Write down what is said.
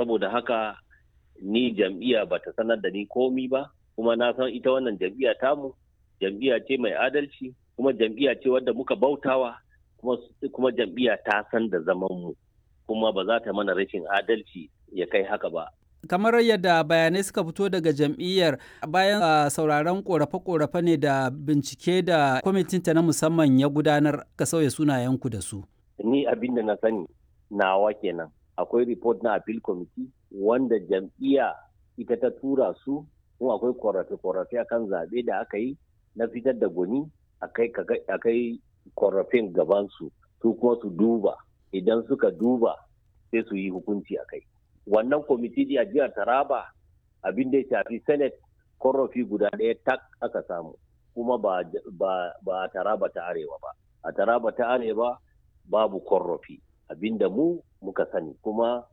saboda haka ni jam'iyya ba ta sanar da ni komi ba kuma na san ita wannan jam'iyya tamu jam'iyya ce mai adalci kuma jam'iyya ce wadda muka bautawa kuma, kuma jam'iyya ta san da zaman mu kuma ba za ta mana rashin adalci ya kai haka ba kamar yadda bayanai suka fito daga jam'iyyar bayan uh, sauraron korafe-korafe ne da bincike da kwamitinta na musamman ya gudanar ka sauya sunayenku da su ni abin da na sani nawa kenan akwai report na appeal committee wanda jam'iyya ita ta tura su kuma akwai korafe-korafe akan zaɓe da aka yi na fitar da gwani a kai korafin gabansu su kuma su duba idan suka duba sai su yi hukunci a kai wannan kwamiti a jihar taraba abin da ya shafi senate korafi guda ɗaya tak aka samu kuma ba, ba, a taraba ta arewa ba a taraba ta arewa babu korafi abinda mu muka sani kuma